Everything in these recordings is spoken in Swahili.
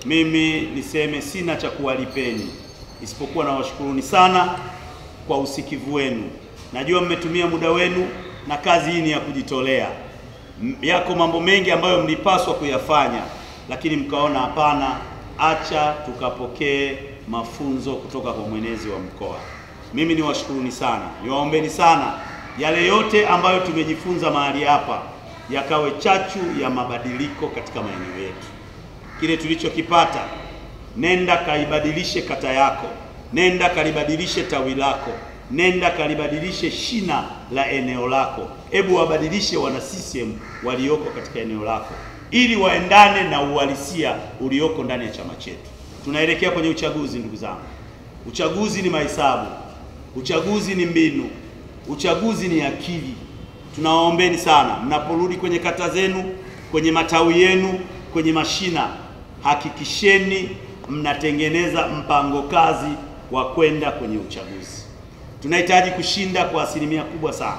mimi niseme sina cha kuwalipeni isipokuwa na washukuruni sana kwa usikivu wenu. Najua mmetumia muda wenu na kazi hii ni ya kujitolea. M- Yako mambo mengi ambayo mlipaswa kuyafanya, lakini mkaona hapana, acha tukapokee mafunzo kutoka kwa mwenezi wa mkoa. Mimi niwashukuruni sana, niwaombeni sana, yale yote ambayo tumejifunza mahali hapa yakawe chachu ya mabadiliko katika maeneo yetu. Kile tulichokipata, nenda kaibadilishe kata yako, nenda kalibadilishe tawi lako, nenda kalibadilishe shina la eneo lako. Hebu wabadilishe wana CCM walioko katika eneo lako, ili waendane na uhalisia ulioko ndani ya chama chetu. Tunaelekea kwenye uchaguzi, ndugu zangu. Uchaguzi ni mahesabu, uchaguzi ni mbinu, uchaguzi ni akili. Tunawaombeni sana, mnaporudi kwenye kata zenu, kwenye matawi yenu, kwenye mashina, hakikisheni mnatengeneza mpango kazi wa kwenda kwenye uchaguzi. Tunahitaji kushinda kwa asilimia kubwa sana.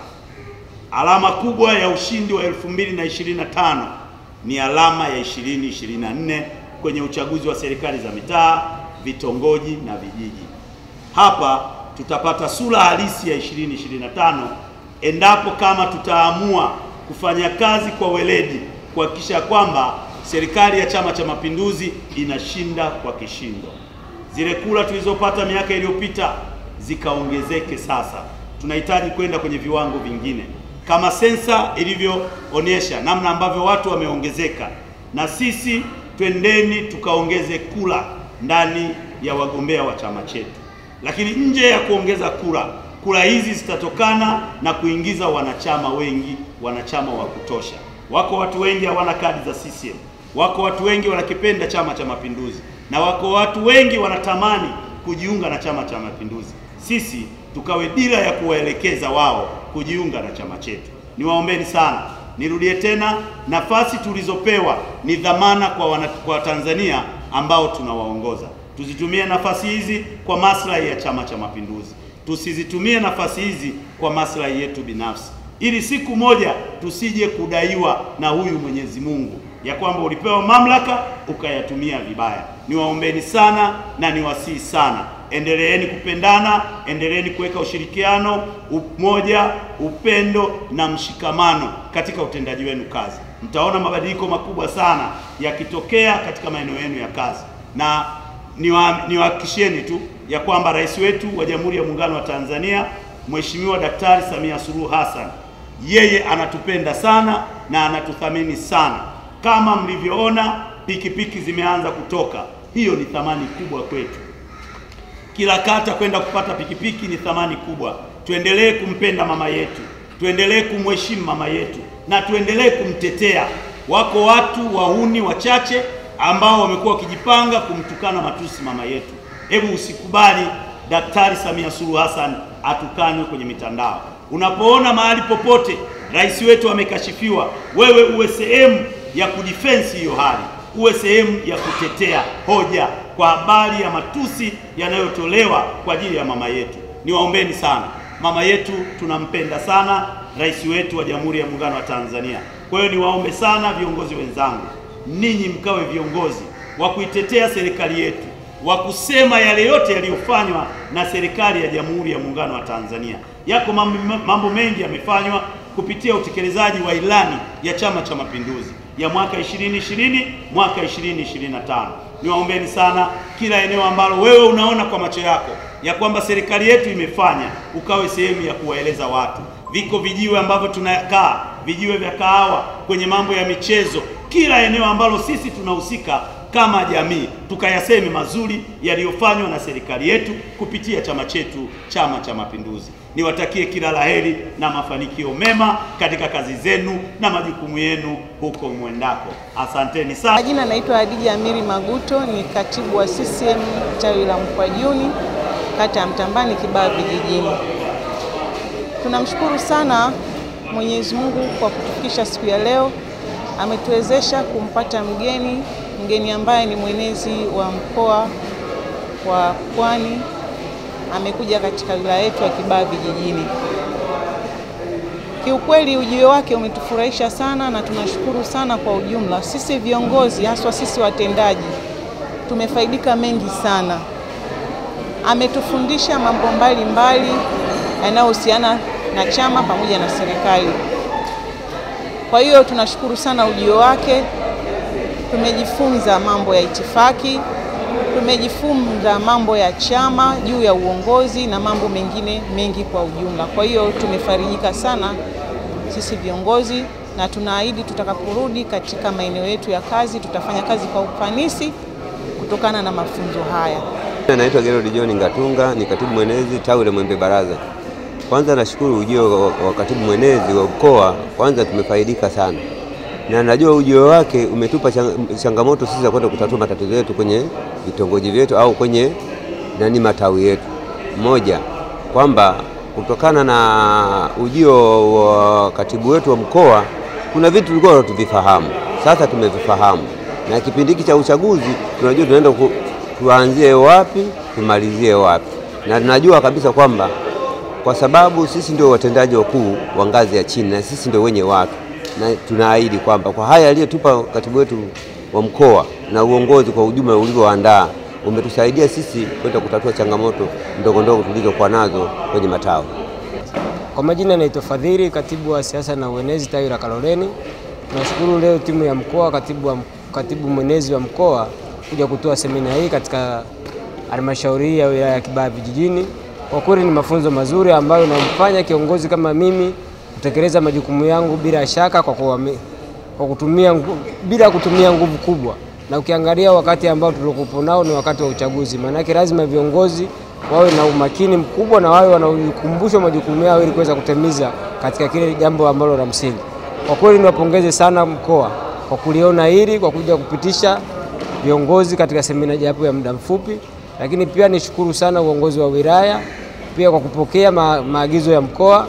Alama kubwa ya ushindi wa 2025 ni alama ya 2024 kwenye uchaguzi wa serikali za mitaa, vitongoji na vijiji. Hapa tutapata sura halisi ya 2025 endapo kama tutaamua kufanya kazi kwa weledi kuhakikisha kwamba serikali ya Chama cha Mapinduzi inashinda kwa kishindo. Zile kura tulizopata miaka iliyopita zikaongezeke sasa. Tunahitaji kwenda kwenye viwango vingine, kama sensa ilivyoonyesha namna ambavyo watu wameongezeka, na sisi twendeni tukaongeze kura ndani ya wagombea wa chama chetu. Lakini nje ya kuongeza kura, kura hizi zitatokana na kuingiza wanachama wengi, wanachama wa kutosha. Wako watu wengi hawana kadi za CCM, wako watu wengi wanakipenda Chama cha Mapinduzi, na wako watu wengi wanatamani kujiunga na Chama cha Mapinduzi. Sisi tukawe dira ya kuwaelekeza wao kujiunga na chama chetu. Niwaombeni sana, nirudie tena, nafasi tulizopewa ni dhamana kwa wana, kwa Tanzania ambao tunawaongoza. Tuzitumie nafasi hizi kwa maslahi ya Chama cha Mapinduzi, tusizitumie nafasi hizi kwa maslahi yetu binafsi, ili siku moja tusije kudaiwa na huyu Mwenyezi Mungu ya kwamba ulipewa mamlaka ukayatumia vibaya. Niwaombeni sana na niwasihi sana, endeleeni kupendana, endeleeni kuweka ushirikiano, umoja, upendo na mshikamano katika utendaji wenu kazi. Mtaona mabadiliko makubwa sana yakitokea katika maeneo yenu ya kazi, na niwa- niwahakikishieni tu ya kwamba rais wetu wa Jamhuri ya Muungano wa Tanzania Mheshimiwa Daktari Samia Suluhu Hassan yeye anatupenda sana na anatuthamini sana. Kama mlivyoona pikipiki zimeanza kutoka, hiyo ni thamani kubwa kwetu. Kila kata kwenda kupata pikipiki ni thamani kubwa. Tuendelee kumpenda mama yetu, tuendelee kumheshimu mama yetu na tuendelee kumtetea. Wako watu wahuni wachache ambao wamekuwa wakijipanga kumtukana matusi mama yetu. Hebu usikubali Daktari Samia Suluhu Hassan atukanwe kwenye mitandao. Unapoona mahali popote rais wetu amekashifiwa, wewe uwe sehemu ya kudifensi hiyo hali, uwe sehemu ya kutetea hoja kwa habari ya matusi yanayotolewa kwa ajili ya mama yetu. Niwaombeni sana, mama yetu tunampenda sana, rais wetu wa Jamhuri ya Muungano wa Tanzania. Kwa hiyo niwaombe sana viongozi wenzangu, ninyi mkawe viongozi wa kuitetea serikali yetu wa kusema yale yote yaliyofanywa na serikali ya Jamhuri ya Muungano wa Tanzania. Yako mambo, mambo mengi yamefanywa kupitia utekelezaji wa ilani ya Chama cha Mapinduzi ya mwaka 2020 mwaka 2025. Niwaombeni sana, kila eneo ambalo wewe unaona kwa macho yako ya kwamba serikali yetu imefanya, ukawe sehemu ya kuwaeleza watu. Viko vijiwe ambavyo tunakaa, vijiwe vya kahawa, kwenye mambo ya michezo, kila eneo ambalo sisi tunahusika kama jamii tukayaseme mazuri yaliyofanywa na serikali yetu kupitia chama chetu, Chama cha Mapinduzi. Niwatakie kila laheri na mafanikio mema katika kazi zenu na majukumu yenu huko mwendako. Asanteni sana. Majina naitwa Hadija Amiri Maguto, ni katibu wa CCM tawi la Mkwajuni, kata ya Mtambani, Kibaha vijijini. Tunamshukuru sana Mwenyezi Mungu kwa kutufikisha siku ya leo, ametuwezesha kumpata mgeni mgeni ambaye ni mwenezi wa mkoa wa Pwani, amekuja katika wilaya yetu ya Kibaha vijijini. Kiukweli ujio wake umetufurahisha sana na tunashukuru sana kwa ujumla. Sisi viongozi, haswa sisi watendaji, tumefaidika mengi sana. Ametufundisha mambo mbalimbali yanayohusiana na chama pamoja na serikali. Kwa hiyo tunashukuru sana ujio wake. Tumejifunza mambo ya itifaki, tumejifunza mambo ya chama juu ya uongozi na mambo mengine mengi kwa ujumla. Kwa hiyo tumefarijika sana sisi viongozi, na tunaahidi tutakaporudi katika maeneo yetu ya kazi tutafanya kazi kwa ufanisi kutokana na mafunzo haya. Naitwa Gerald John Ngatunga, ni katibu mwenezi tawi la Mwembe Baraza. Kwanza nashukuru ujio wa katibu mwenezi wa mkoa, kwanza tumefaidika sana, na najua ujio wake umetupa changamoto sisi za kwenda kutatua matatizo yetu kwenye vitongoji vyetu au kwenye nani matawi yetu. Moja, kwamba kutokana na ujio wa katibu wetu wa mkoa kuna vitu tulikuwa hatuvifahamu, sasa tumevifahamu, na kipindi hiki cha uchaguzi tunajua tunaenda ku, tuanzie wapi tumalizie wapi, na tunajua kabisa kwamba kwa sababu sisi ndio watendaji wakuu wa ngazi ya chini na sisi ndio wenye watu, na tunaahidi kwamba kwa haya aliyotupa katibu wetu wa mkoa na uongozi kwa ujumla ulivyoandaa umetusaidia sisi kwenda kutatua changamoto ndogo ndogo tulizokuwa nazo kwenye matawi. Kwa majina naitwa Fadhili, katibu wa siasa na uenezi tawi la Kaloleni. Tunashukuru leo timu ya mkoa, katibu, wa, katibu mwenezi wa mkoa kuja kutoa semina hii katika halmashauri hii ya wilaya ya Kibaha vijijini. Kwa kweli ni mafunzo mazuri ambayo namfanya kiongozi kama mimi kutekeleza majukumu yangu bila shaka kwa, kuwame, kwa kutumia, bila kutumia nguvu kubwa, na ukiangalia wakati ambao tulikuwa nao ni wakati wa uchaguzi, maanake lazima viongozi wawe na umakini mkubwa na wawe wanakumbushwa majukumu yao ili kuweza kutimiza katika kile jambo ambalo la msingi. Kwa kweli niwapongeze sana mkoa kwa kuliona hili, kwa kuja kupitisha viongozi katika semina japo ya muda mfupi, lakini pia nishukuru sana uongozi wa wilaya pia kwa kupokea ma, maagizo ya mkoa,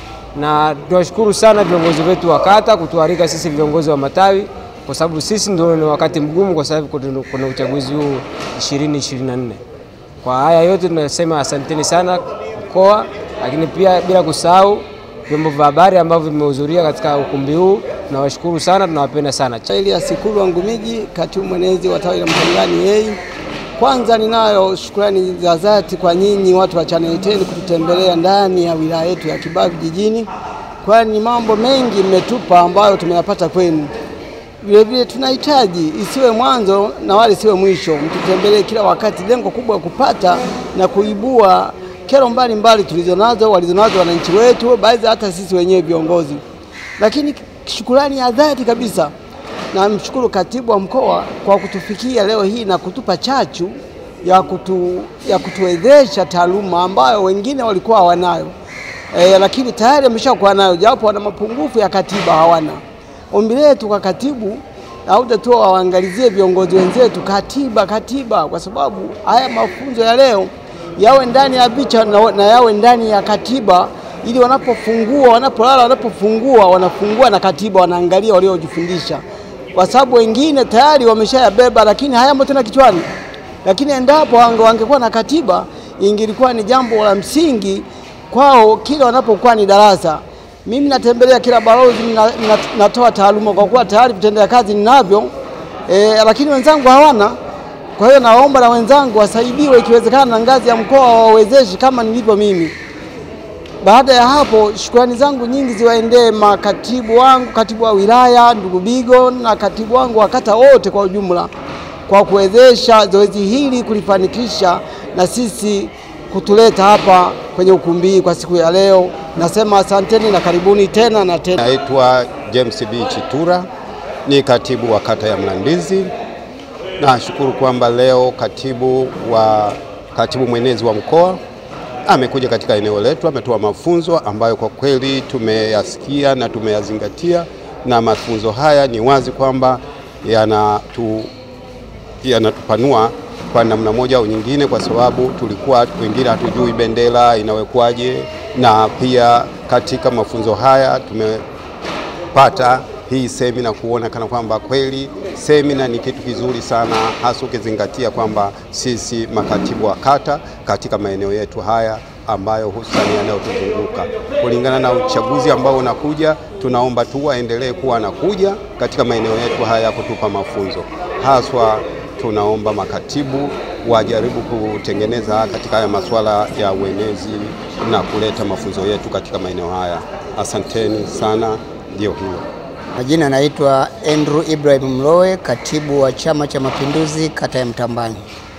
na tunashukuru sana viongozi wetu wa kata kutualika sisi viongozi wa matawi, kwa sababu sisi ndio ni wakati mgumu, kwa sababu kuna uchaguzi huu 2024. Kwa haya yote tunasema asanteni sana mkoa, lakini pia bila kusahau vyombo vya habari ambavyo vimehudhuria katika ukumbi huu, tunawashukuru sana, tunawapenda sana. Elias Sikulu Ngumiji, katibu mwenezi wa tawi la Mtangani yei. Kwanza ninayo shukrani za dhati kwa nyinyi watu wa Channel 10 kututembelea ndani ya wilaya yetu ya Kibaha vijijini, kwani mambo mengi mmetupa ambayo tumeyapata kwenu. Vilevile tunahitaji isiwe mwanzo na wala isiwe mwisho, mtutembelee kila wakati. Lengo kubwa kupata na kuibua kero mbalimbali tulizonazo walizonazo wananchi wetu, baadhi hata sisi wenyewe viongozi. Lakini shukurani ya dhati kabisa namshukuru katibu wa mkoa kwa kutufikia leo hii na kutupa chachu ya, kutu, ya kutuwezesha taaluma ambayo wengine walikuwa hawanayo e, lakini tayari wameshakuwa nayo, japo wana mapungufu ya katiba hawana. Ombi letu kwa katibu auda tu waangalizie viongozi wenzetu katiba, katiba, kwa sababu haya mafunzo ya leo yawe ndani ya picha na, na yawe ndani ya katiba ili wanapofungua, wanapolala, wanapofungua wanafungua na katiba, wanaangalia waliojifundisha, kwa sababu wengine tayari wameshayabeba, lakini hayamo tena kichwani. Lakini endapo wangekuwa na katiba, ingilikuwa ni jambo la msingi kwao kila wanapokuwa ni darasa. Mimi natembelea kila balozi, natoa taaluma kwa kuwa tayari vitendea kazi ninavyo e, lakini wenzangu hawana. Kwa hiyo naomba na wenzangu wasaidiwe, ikiwezekana na ngazi ya mkoa wawezeshi kama nilivyo mimi. Baada ya hapo, shukrani zangu nyingi ziwaendee makatibu wangu, katibu wa wilaya ndugu Bigo na katibu wangu wa kata wote kwa ujumla kwa kuwezesha zoezi hili kulifanikisha na sisi kutuleta hapa kwenye ukumbi kwa siku ya leo. Nasema asanteni na karibuni tena na tena. Naitwa James B. Chitura, ni katibu wa kata ya Mlandizi. Nashukuru kwamba leo katibu wa katibu mwenezi wa mkoa amekuja katika eneo letu, ametoa mafunzo ambayo kwa kweli tumeyasikia na tumeyazingatia, na mafunzo haya ni wazi kwamba yanatu yanatupanua kwa namna moja au nyingine, kwa sababu tulikuwa wengine hatujui bendera inawekwaje, na pia katika mafunzo haya tumepata hii semina kuona kana kwamba kweli semina ni kitu kizuri sana, hasa ukizingatia kwamba sisi makatibu wa kata katika maeneo yetu haya ambayo hususani yanayotuzunguka kulingana na uchaguzi ambao unakuja, tunaomba tu waendelee kuwa anakuja katika maeneo yetu haya kutupa mafunzo haswa tunaomba makatibu wajaribu kutengeneza katika haya masuala ya uenezi na kuleta mafunzo yetu katika maeneo haya. Asanteni sana, ndio hiyo. Majina naitwa Andrew Ibrahim Mlowe, katibu wa Chama cha Mapinduzi kata ya Mtambani.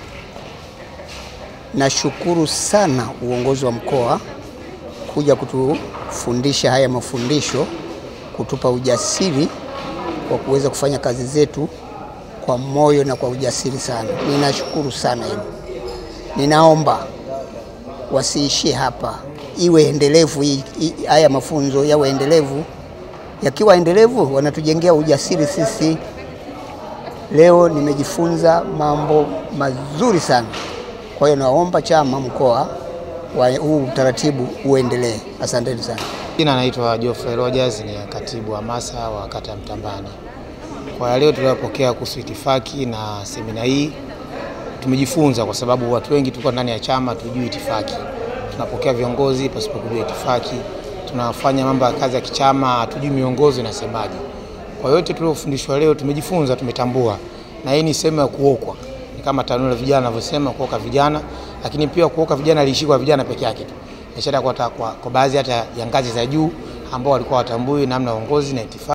Nashukuru sana uongozi wa mkoa kuja kutufundisha haya mafundisho, kutupa ujasiri wa kuweza kufanya kazi zetu kwa moyo na kwa ujasiri sana. Ninashukuru sana hilo. Ninaomba wasiishie hapa, iwe endelevu hii- hii- haya mafunzo yawe endelevu. Yakiwa endelevu, wanatujengea ujasiri sisi. Leo nimejifunza mambo mazuri sana. Kwa hiyo naomba chama mkoa wa huu utaratibu uendelee. Asanteni sana. Jina naitwa Geoffrey Rogers, ni katibu wa MASA wa kata ya Mtambani. Kwa ya leo tuliyopokea kuhusu itifaki na semina hii tumejifunza, kwa sababu watu wengi tulikuwa ndani ya chama tujui itifaki, tunapokea viongozi pasipo kujua itifaki, tunafanya mambo ya kazi ya kichama hatujui miongozo inasemaje. Kwa yote tuliofundishwa leo tumejifunza, tumetambua, na hii ni sehemu ya kuokwa, ni kama tanuru la vijana wanavyosema kuoka vijana, lakini pia kuoka vijana liishi kwa vijana peke yake tu biashara kwa, kwa, kwa baadhi hata ya ngazi za juu ambao walikuwa watambui namna uongozi na itifaki